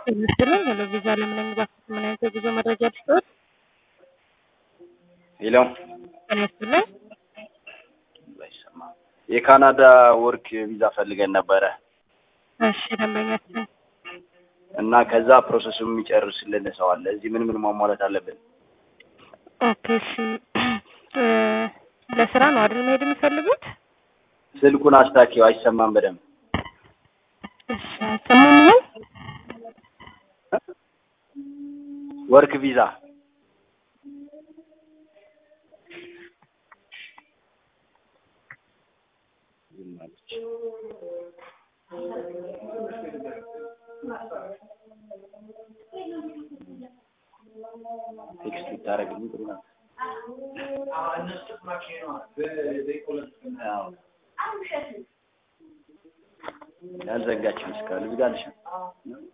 ይመስላል ሄሎ ቪዛ ለምን እንግባክት ምን አይነት የጉዞ መረጃ ልስጥዎት? ሄሎ ጤና ይስጥልኝ። ባይሰማ የካናዳ ወርክ ቪዛ ፈልገን ነበረ እሺ ደንበኛችን እና ከዛ ፕሮሰሱ የሚጨርስልን ሰው አለ። እዚህ ምን ምን ማሟላት አለብን? ኦኬ እሺ እ ለስራ ነው አይደል መሄድ የሚፈልጉት? ስልኩን አስታኪው አይሰማም በደንብ እሺ አይሰማም ነው? ወርክ ቪዛ ቴክስት ብታደርግልኝ ጥሩ ነው። አዎ። ያልዘጋችም እስካሁን ዝጋልሽ